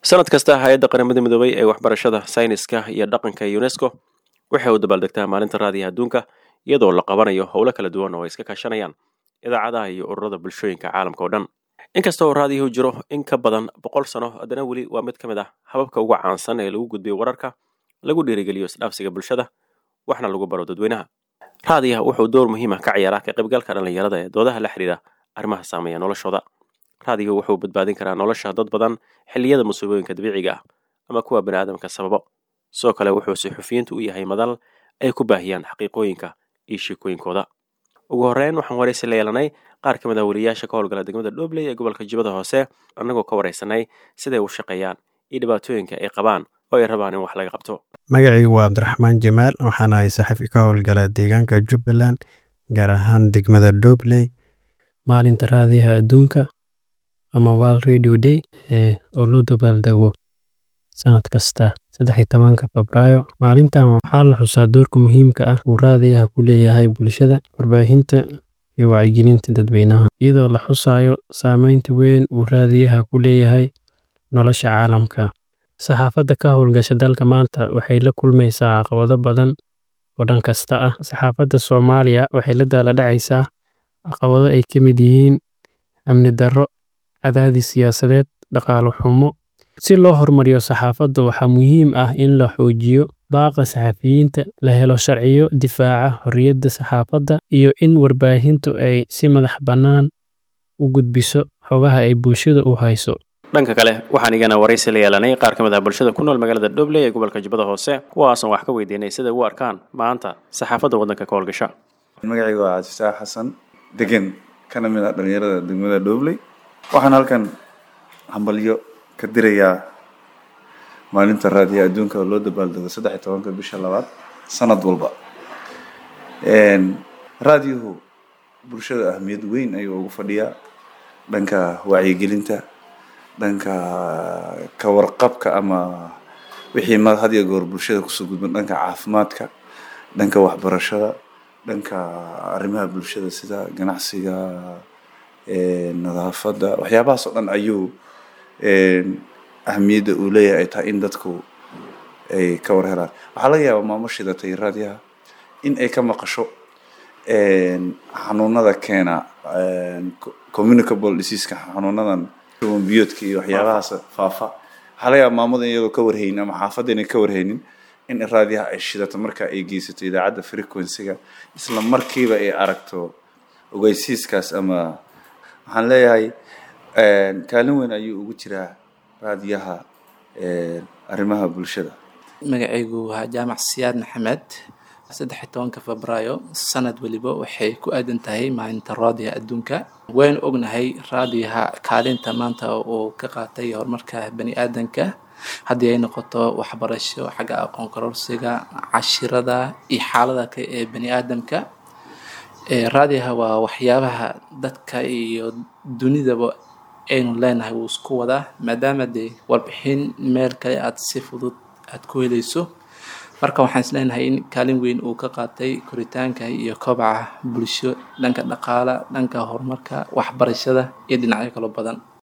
sanad kasta hay-adda qaramada midoobay ee waxbarashada sayniska iyo dhaqanka unesco waxay u dabaaldegtaa maalinta raadiyaha adduunka iyadoo la qabanayo howlo kala duwan oo ay iska kaashanayaan idaacadaha iyo ururada bulshooyinka caalamka oo dhan inkasta oo raadiyuhu jiro in ka badan boqol sano haddana weli waa mid ka mid ah hababka ugu caansan ee lagu gudbiyo wararka lagu dhiirigeliyo isdhaafsiga bulshada waxna lagu baro dadweynaha raadiyaha wuxuu door muhiima ka ciyaaraa ka qaybgalka dhallinyarada ee doodaha la xidhiira arrimaha saameeya noloshooda raadiyahu wuxuu badbaadin karaa nolosha dad badan xilliyada musiibooyinka dabiiciga ah ama kuwa bani aadamka sababo sidoo kale wuxuu suxufiyiintu u yahay madal ay ku baahiyaan xaqiiqooyinka iyo sheekooyinkooda ugu horreyn waxaan waraysi la yeelanay qaar ka mid ah weliyaasha ka howlgala degmada dhobley ee gobolka jubbada hoose annagoo ka waraysanay siday u shaqeeyaan iyo dhibaatooyinka ay qabaan oo ay rabaan in wax laga qabto magacaygu waa cabdiraxmaan jamaal waxaan ahay saxafi ka howlgala deegaanka jubbaland gaar ahaan degmada dhobley maalinta raadiyaha adduunka ama world radio day ee oo loo dabaaldego sanad kasta saddex iyo tobanka febraayo maalintan waxaa la xusaa doorka muhiimka ah uu raadiyaha ku leeyahay bulshada warbaahinta iyo wacyigelinta dadweynaha iyadoo la xusayo saameynta weyn uu raadiyaha ku leeyahay nolosha caalamka saxaafadda ka howlgasha dalka maanta waxay la kulmaysaa caqabado badan oo dhan kasta ah saxaafadda soomaaliya waxay la daaladhacaysaa caqabado ay ka mid yihiin amni darro cadaadis siyaasadeed dhaqaalo xumo si loo horumariyo saxaafadda waxaa muhiim ah in la xoojiyo baaqa saxafiyiinta la helo sharciyo difaaca xorriyadda saxaafadda iyo in warbaahintu ay si madax bannaan u gudbiso xogaha ay bulshada u hayso dhanka kale waxaan igana waraysi la yeelanay qaar ka mid ah bulshada ku nool magaalada dhobley ee gobolka jubbada hoose kuwaasan wax ka weydiinay siday u arkaan maanta saxaafadda waddanka ka howlgasha magacaygu waa cabdifataax xasan degan kana mid ah dhalinyarada degmada dhobley waxaan halkan hambalyo ka dirayaa maalinta raadiyaha adduunka oo loo dabaaldego saddex iyo tobanka bisha labaad sanad walba raadiyuhu bulshada ahmiyad weyn ayuu ugu fadhiyaa dhanka wacyigelinta dhanka ka warqabka ama wixii ma had iyo goor bulshada kusoo gudban dhanka caafimaadka dhanka waxbarashada dhanka arrimaha bulshada sida ganacsiga nadaafadda waxyaabahaas oo dhan ayuu ahmiyadda uu leeyahay ay tahay in dadku ay ka war helaan waxaa laga yaabaa maamo shidatay raadiyaha in ay ka maqasho xanuunada keena communicable diseaska xanuunadan biyoodka iyo waxyaabahaas faafa waxaa laga yaaba maamada iyadoo ka warhaynin ama xaafadda inay ka warhaynin in raadiyaha ay shidato marka ay geysato idaacadda frequencyga isla markiiba ay aragto ogeysiiskaas ama waxaan leeyahay kaalin weyn ayuu ugu jiraa raadiyaha arrimaha bulshada magacaygu waa jaamac siyaad maxamed saddex iyo tobanka febraayo sanad weliba waxay ku aadan tahay maalinta raadiyaha adduunka waynu ognahay raadiyaha kaalinta maanta uu ka qaatay horumarka bani aadanka haddii ay noqoto waxbarasho xagga aqoon kororsiga cashirada iyo xaalada kale ee bani aadamka raadiyaha waa waxyaabaha dadka iyo dunidaba aynu leenahay wuu isku wadaa maadaama dee warbixin meel kale aad si fudud aad ku helayso marka waxaan isleenahay in kaalin weyn uu ka qaatay koritaanka iyo kobaca bulsho dhanka dhaqaala dhanka horumarka waxbarashada iyo dhinacyo kaloo badan